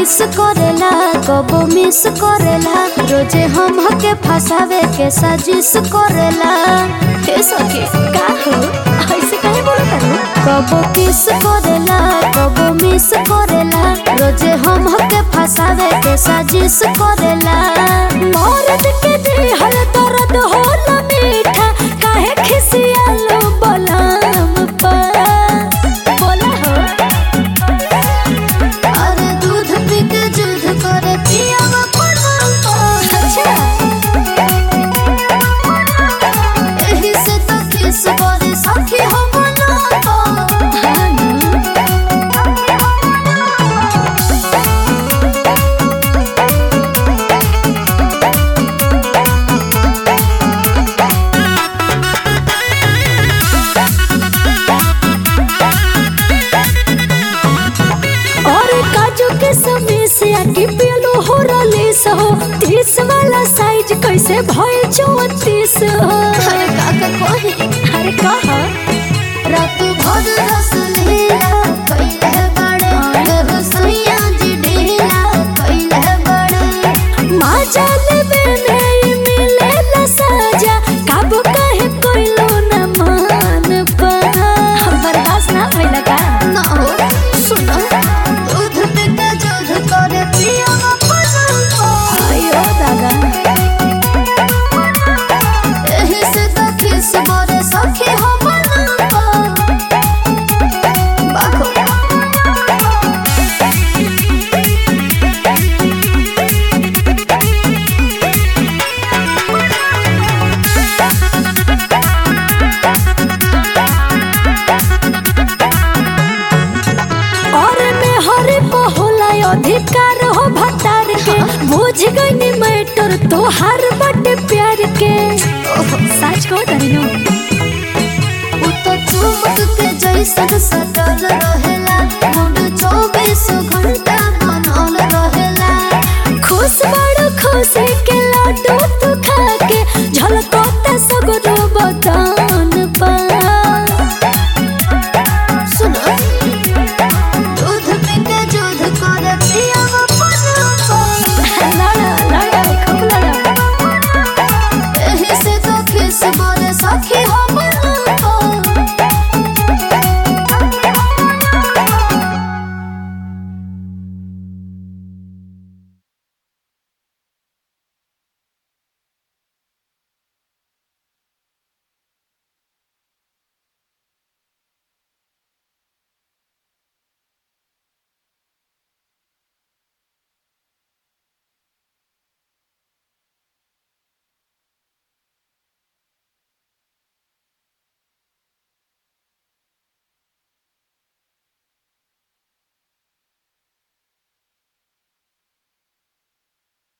किस करेला कबो मिस करेला रोजे हम के फसावे के साजिश करेला हे सखी का हो ऐसे काहे बोलत तारू कबो किस करेला कबो मिस करेला रोजे हम के फसावे के साजिश करेला मौरत के दिहल दर्द होला मीठा काहे खिसियालो बलाम पर बोला हो अरे दूध पी के जुध करे पियावा पड़वा अच्छा एही से तो किस करे सखी हो बना और काजू के समय से आके पियलो हो रलीस हो तीस वाला साइज कैसे भय चौतीस हो अरे काका कोही अरे कहा रात भर रस लीला कैले बड़े देव सैया जी ढीला कैले बड़े माजा लेबे नहीं मिले ला साजा काबू काहे कोइलो न मान पा बर्दाश्त ना भइला का ना हो सुनो दूध पे के दूध करे पिया आयो दादा एही से तो किस बोरे सखी हो बना बाखो और में हरे को होला अधिकार हो भतार के बुझ गई मैटर तोहार बटे प्यार के सच को तरीनो उ तो चुमक के जैसन सटल रहेला मुंड चौबीस घंटा बनल रहेला खुश बड़ खुश के लड्डू तू खा के झलकोता सगरो बदन पा सुनो दूध पी के दूध करे पियावा पनपा लड़ा लड़ा खूब लड़ा एही से तो किस